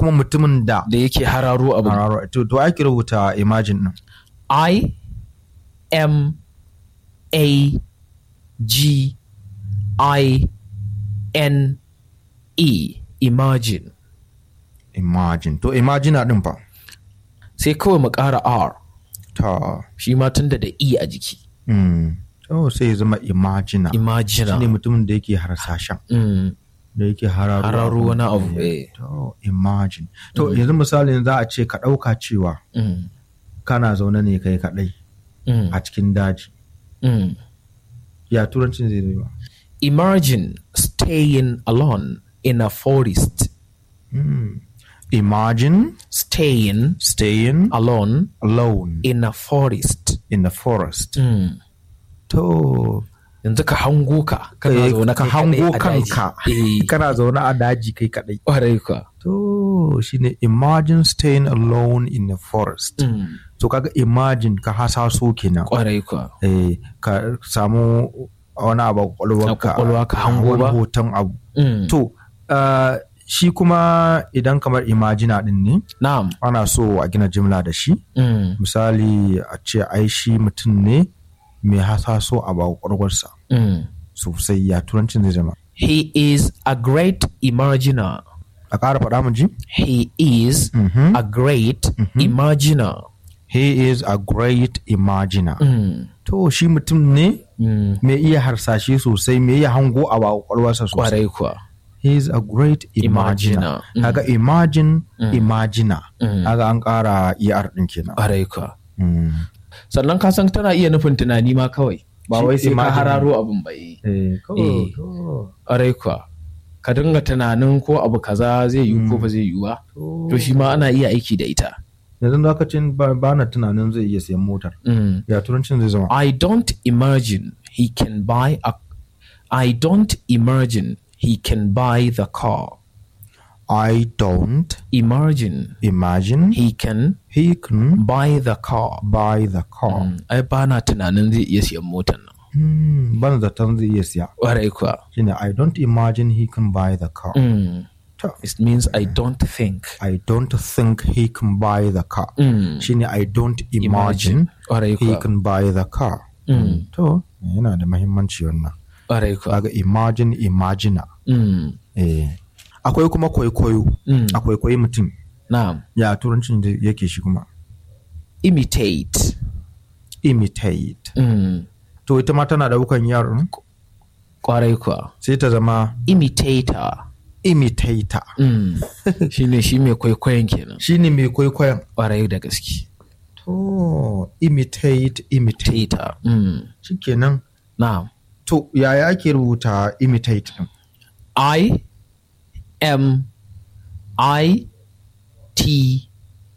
kuma mutumin da da yake hararo abu hararo to to ake rubuta imagine din I M A G I N E imagine imagine to imagine din fa sai kawai mu ƙara R ta shi ma tunda da E a jiki mm. to sai ya zama imagine imagine shine mutumin da yake harsashen mm. da yake hararo hararo abu. wani abu Eh, eh. to imagine to yanzu misalin za a ce ka ɗauka cewa mm. kana zaune ne kai kaɗai Mm. a cikin daji Mm. ya turancin zai zai ba Imagine staying alone in a forest. Mm. imagine Staying staying alone alone in a forest. in the forest Mm. to Yanzu ka hango ka kana eh, zaune ka kai hango kaɗai a daji. kanka Eh, kana zaune a daji kai kaɗai ƙwarai ka. to shine imagine staying alone in the forest Mm. to kaga imagine ka hasaso kenan Ƙwarai ka. eh, ka samu wani abu a kwakwalwarka A kwakwalwa ka hango wani ba? hoton abu Mm. to uh, shi kuma idan kamar imagina din ne Na'am. ana so a gina jimla da shi Mm. misali a ce ai shi mutum ne mai hasaso abu a kwakwalwarsa Mm. sosai ya turancin zai zama He is a great imaginer. a ƙara faɗa mu ji He is Mhm. a great imaginer. he is a great imaginer Mm. to shi mutum ne Mm. mai iya harsashe sosai mai iya hango abu a kwakwalwarsa sosai Ƙwarai kuwa. he is a great imaginer Imaginer. Mm. kaga imagine imaginer Mm. kaga an ƙara er din kenan Ƙwarai kuwa. Mm. sannan ka san tana iya nufin tunani ma kawai ba Shi wai sai ka imagine. hararo abin ba yi Eh, Eh. ƙwarai kuwa ka dinga tunanin ko abu kaza zai yiwu ko ba zai yiwu ba to shi ma ana iya aiki da ita yanzu lokacin ba ba na tunanin zai iya sayan motar Mm. ya turancin zai zama I don't imagine he can buy a I don't imagine he can buy the car I don't imagine imagine he can he can buy the car buy the car Mm. ai ba na tunanin zai iya siyan motar nan Hmm, ban zaton zai iya siya ƙwarai kuwa shine I don't imagine he can buy the car Mm. To, it means I don't think I don't think he can buy the car Mm. shine I don't imagine ƙwarai he kuwa can buy the car Mm. to yana da mahimmanci wannan ƙwarai kuwa kaga imagine imaginer Mm. eh akwai kuma kwaikwayo Mm. a kwaikwayi mutum Na'am. ya turancin da yake shi kuma Imitate. imitate Mm. to ita ma tana daukan yaron Kwarai kuwa. sai ta zama Imitator. imitator Mm. shi ne shi mai kwaikwayon kenan. shine mai kwaikwayon Kwarai da gaske. to imitate imitate Tator. Mm. shikenan Na'am. to yaya ake rubuta imitate din I M I T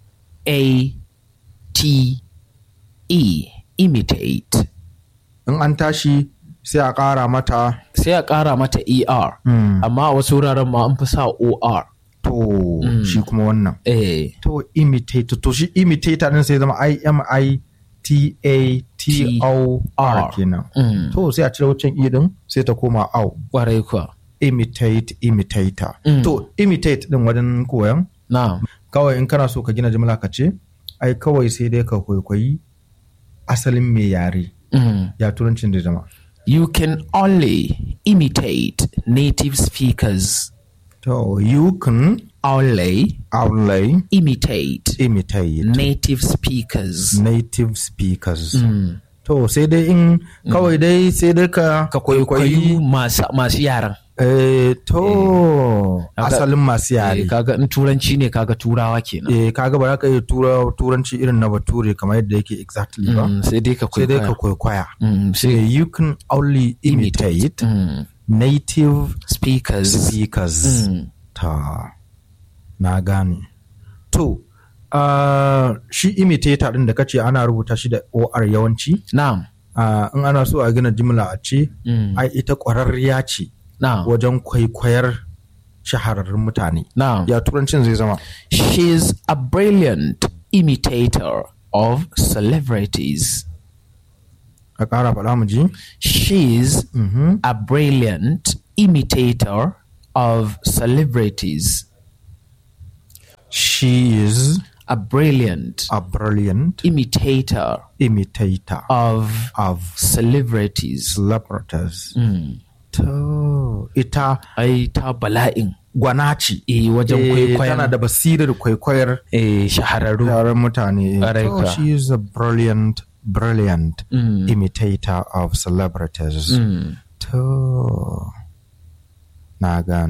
A T E. Imitate. in an tashi sai a ƙara mata Sai a ƙara mata ER. mm, Amma a wasu wuraren ma an fi sa OR. to shi kuma wannan Eh. to imitate to shi imitator din sai zama I M I T A T O R R. kenan Mm. to sai a cire wancan i din sai ta koma au Kwarai kuwa. imitate imitator Mm. to imitate din wajen koyan Na'am. kawai in kana so ka gina jimla ka ce ai kawai sai dai ka kwaikwayi asalin mai yare Mm. ya turancin da zama You can only imitate native speakers. to you can Only only imitate imitate native speakers. native speakers Mm. to sai dai in kawai dai sai dai ka Ka kwaikwayi masu, masu yaran. eh, to Haka- asalin masu Eh, yare kaga in turanci ne kaga turawa kenan. eh kaga ba za ka iya tura turanci irin na bature kamar yadda yake exactly ba Mm, sai dai ka sai dai ka kwaikwaya. kwaikwaya Mm, sai sai you can only imitate Mm. native Speakers. speakers Mm. ta na gane to uh, shi imitator din da kace ana rubuta shi da or yawanci Na'am. uh, in ana so a gina jimla a ce Mm. ai ita ƙwararriya ce Na'am. wajen kwaikwayar shahararrun mutane Na'am. ya turancin zai zama She's a brilliant imitator of celebrities. a ƙara faɗa mu ji She's Mhm. a brilliant imitator of celebrities. she is a brilliant a brilliant imitator imitator of of celebrities celebrities. Mm. To ita ai ta bala'in gwana ce. eh wajen Eh, kwaikwayon tana da basirar kwaikwayar eh shahararru yaran mutane. Ƙwarai To kuwa. she is a brilliant, brilliant Mm. imitator of celebrities. Mm. To na gane.